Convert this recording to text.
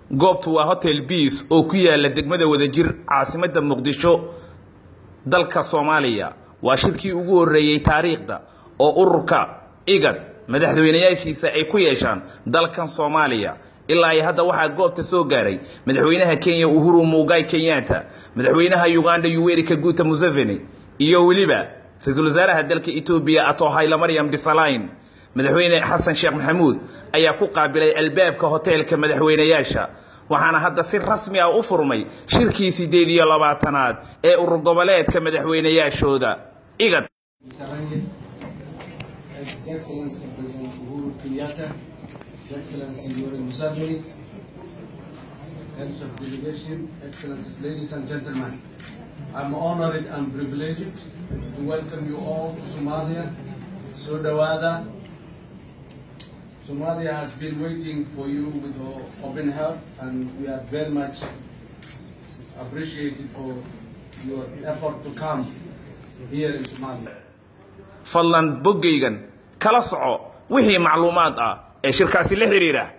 goobtu waa hotel biis oo ku yaala degmada wadajir caasimadda muqdisho dalka soomaaliya waa shirkii ugu horreeyey taariikhda oo ururka igad madaxweynayaashiisa ay ku yeeshaan dalkan soomaaliya ilaa iyo hadda waxaa goobta soo gaaray madaxweynaha kenya uhuru mugai kenyatta madaxweynaha uganda yuweri kaguta museveni iyo weliba ra-iisul wasaaraha dalka etoobiya ato haylamaryam disalayn madaxweyne xasan sheekh maxamuud ayaa ku qaabilay albaabka hoteelka madaxweynayaasha waxaana hadda si rasmi ah u furmay shirkii siddeed iyo labaatanaad ee urur goboleedka madaxweynayaashooda igad His Excellency President Uhuru Kenyatta, His Excellency Yoweri Museveni, heads of delegation, Excellencies, ladies and gentlemen, I'm honored and privileged to welcome you all to Somalia, Sodawada. Somalia has been waiting for you with open heart and we are very much appreciated for your effort to come here in Somalia. fadlan boggaygan kala soco wixii macluumaad ah ee shirkaasi la xidhiidha